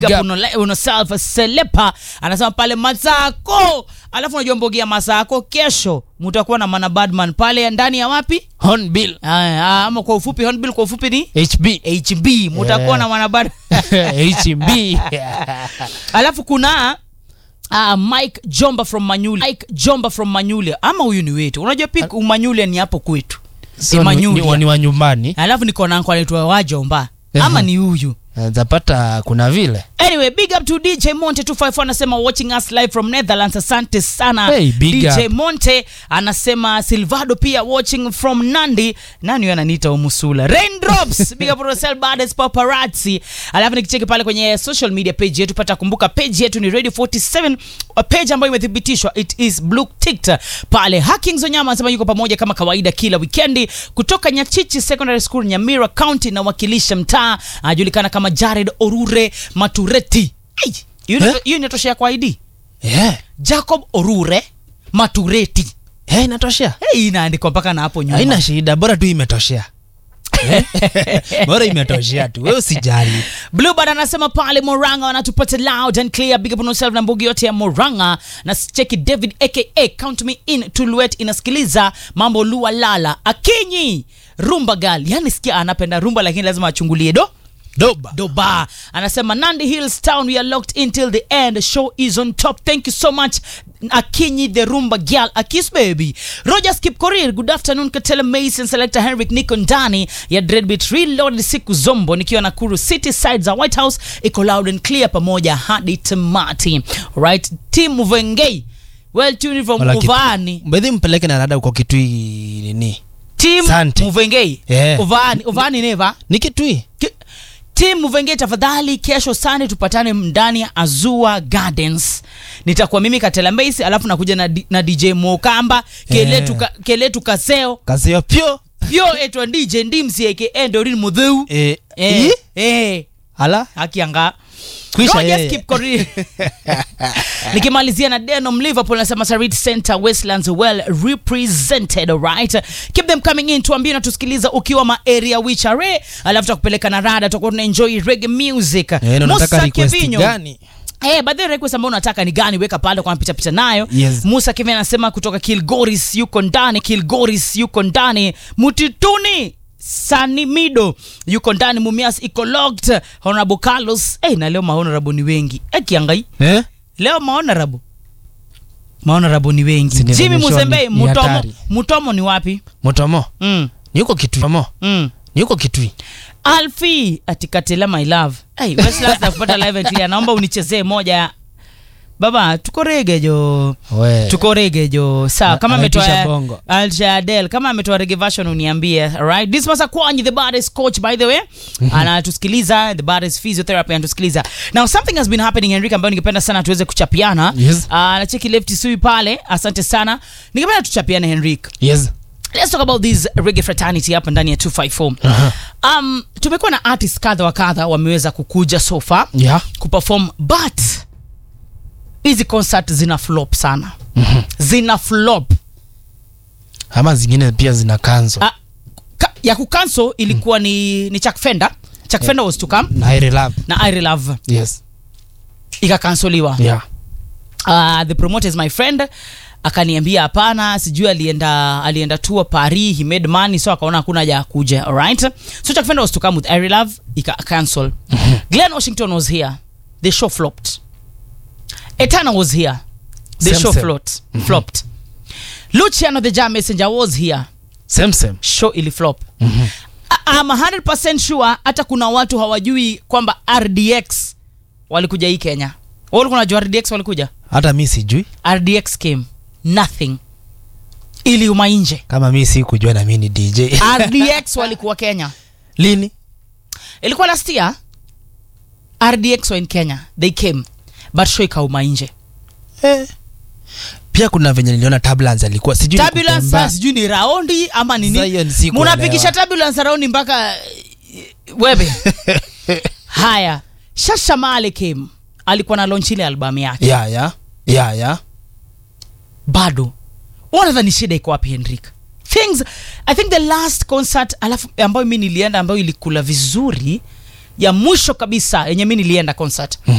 Gap. Uno- unoself selepa anasema pale Masako, alafu unajua mbogia Masako, kesho mutakuwa na mana badman pale ndani ya wapi? Hornbill Aya, ama kwa ufupi Hornbill, kwa ufupi ni HB HB, mutakuwa Yeah. na mana bad HB alafu kuna Uh, Mike Jomba from Manyuli. Mike Jomba from Manyuli. Ama huyu ni wetu. Unajua pia Manyuli ni hapo kwetu. So ni- Manyuli. ni- ni wa nyumbani Alafu niko na uncle anaitwa Wajomba. Ama Mhm. ni huyu. zapata kuna vile Anyway, big up to DJ Monte 254 anasema watching us live from Netherlands. Asante sana. Hey, big DJ up. Monte anasema Silvado pia watching from Nandi. Nani huyo ananiita Umusula? Raindrops. big up to yourself Bades Paparazzi. Alafu nikicheki pale kwenye social media page yetu pata kumbuka page yetu ni Radio 47 a page ambayo imethibitishwa it is blue ticked pale. Hacking Zonyama anasema yuko pamoja kama kawaida kila weekendi kutoka Nyachichi Secondary School Nyamira County na wakilisha mtaa anajulikana kama Jared Orure Matureti. Hey, hiyo Eh? hiyo inatoshea kwa ID. yeah. Jacob Orure Matureti. hey, inatoshea Hey, inaandikwa mpaka na hapo nyuma. haina shida bora tu imetoshea Eh? bora imetoshea tu we usijali Bluebird anasema pale Moranga wanatupata loud and clear. Big up on yourself na mbugi yote ya Moranga. Na cheki David aka Count Me In Tuluet inasikiliza mambo lua lala. Akinyi rumba gal. Yani sikia anapenda rumba lakini lazima achungulie do doba doba anasema nandi hills town we are locked in till the end show is on top thank you so much akinyi the rumba girl akis baby roger skip korir good afternoon katela mason selector henrik niko ndani ya dreadbit reload siku zombo nikiwa nakuru city side za white house iko loud and clear pamoja hadi tamati right team vengei well tuned from Wala kitu- uvani mbedhi mpeleke na rada uko kitui nini team Asante. muvengei Yeah. uvani uvani neva ni kitui Ki- tim muvenge tafadhali kesho sani tupatane ndani ya azua gardens nitakuwa mimi katela mbesi alafu nakuja na, D- na dj mokamba keletu, ka, keletu kaseo kasio pyo pyo etwa dj ndimsi aka dorin mudheu eh, eh, eh, eh, ala akianga Kwisha Rogers yeye. keep Korir. nikimalizia na denom liverpool nasema sarit center westlands well represented alright keep them coming in tuambie natusikiliza ukiwa maarea wichare alafu takupeleka na rada tutakuwa tuna enjoy reggae music eh, na unataka Musa request Kevinyo. gani Eh, by the way, request ambayo unataka ni gani weka pale kwa pita pita nayo Yes. musa kevin anasema kutoka kilgoris yuko ndani kilgoris yuko ndani mutituni sanimido yuko ndani mumias iko locked honorable carlos eh, na leo mahonorable ni wengi eh, kiangai eh? leo mahonorable mahonorable ni wengi Si ni jimi mwishoni, musembei ni mutomo hatari. mutomo ni wapi motomo mm, ni uko kitui motomo mm. ni uko kitui alfi atikatela my love hey, Westlands nakupata live and clear naomba unichezee moja ya baba tuko rege jo we tuko rege jo sawa Na- kama anaitisha ametoa bongo. alshadel kama ametoa rege version uniambie alright dismas akwanyi the baddest coach by the way anatusikiliza the baddest physiotherapy anatusikiliza now something has been happening henrik ambayo ningependa sana tuweze kuchapiana Yes. Ah, nacheki lefti sui pale asante sana ningependa tuchapiane henrik yes let's talk about this reggae fraternity hapa ndani ya 254 Aha. um, tumekuwa na artist kadha wa kadha wameweza kukuja so far yeah kuperform but hizi concert zina flop sana Mhm. zina flop ama zingine pia zina kanzo Ah, ka, ya kucancel ilikuwa ni, ni Chuck Fender Chuck Fender was to come na I love na I Love yes ikakansoliwa yeah uh, the promoter is my friend akaniambia hapana sijui alienda alienda tour paris he made money so akaona hakuna haja ya kuja alright so Chuck Fender was to come with I Love ika cancel Glenn Washington was here the show flopped Etana was here the Same, show same. flopped flopped Luciano the Jam Messenger was here same same show iliflop Mhm. I- I'm 100% sure hata kuna watu hawajui kwamba RDX walikuja hii Kenya. Wewe ulikuwa unajua RDX walikuja? hata mi sijui RDX came nothing. Iliuma nje. kama mi si kujua na mi ni dj RDX walikuwa Kenya. lini Ilikuwa last year. RDX were in Kenya. They came. But show ikauma nje. eh. pia kuna venye niliona tablans alikuwa sijui ni Turbulence kutembea. sijui ni raundi ama Sasa hiyo nini? ni si kuelewa. Munapigisha turbulence raundi mpaka eh, webe. Haya. Shasha Male came. Alikuwa na launch ile albamu yake. ya ya ya ya bado wanadhani shida iko wapi henrik things i think the last concert alafu ambayo mi nilienda ambayo ilikula vizuri ya mwisho kabisa yenye mi nilienda concert